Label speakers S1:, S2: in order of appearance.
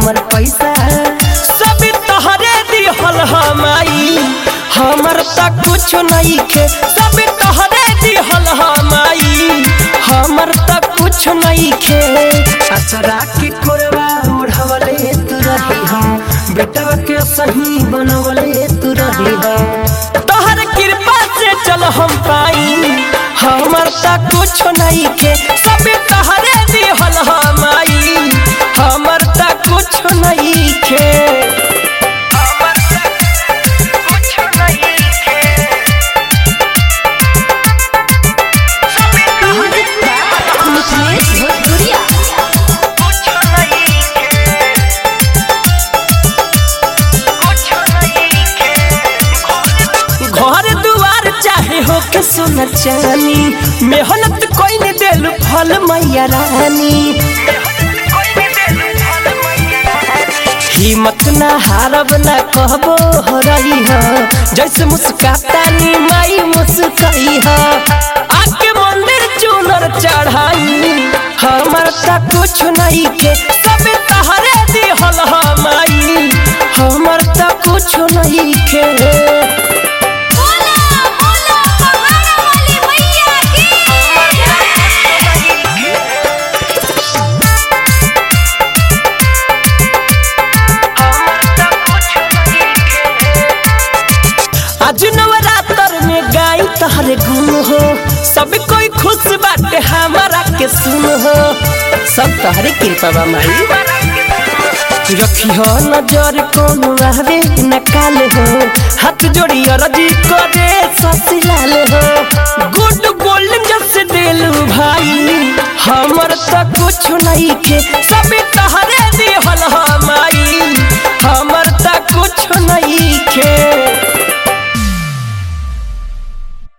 S1: हमर पैसा सब तोहरे दिहल हमाई हमर तक कुछ नहीं खे सब तोहरे दिहल हमाई हमर तक कुछ नहीं खे अचरा के कोरवा ओढ़वले तू रही हम बेटवा के सही बनवले तू रही हम तोहर कृपा से चल हम पाई हमर तक कुछ नहीं खे सब तोहरे दिहल हमाई हमर तक कुछ नहीं खे हमर तक कुछ नहीं खे सब तोहरे
S2: मिथिलेश भोजपुरिया
S1: कुछ नहीं खे कुछ नहीं खे घर दुआर चाहे हो के सोना चानी मेहनत कोई नहीं देलू फल मैया रानी हिम्मत ना हारब ना कहबो हो रही हो जैसे मुस्कातानी माई मुस्काई हो आके मंदिर चुनर चढ़ाई हमर तक कुछ नहीं के सब तहरे दिहल हमाई हमर तक कुछ नहीं के
S2: बोला बोला पहाड़ वाली मैया की
S1: आज नवरात्र में गाई तहरे गुण हो सब कोई खुश बाटे हमारा के सुन हो सब तहरे कृपा बा माई रखी हो नजर कोनो आवे न काल हो हाथ जोड़ी अरजी करे ससिलाल हो गुड गोल्डन जब से दिलू भाई हमर तो कुछ नहीं के सब तहरे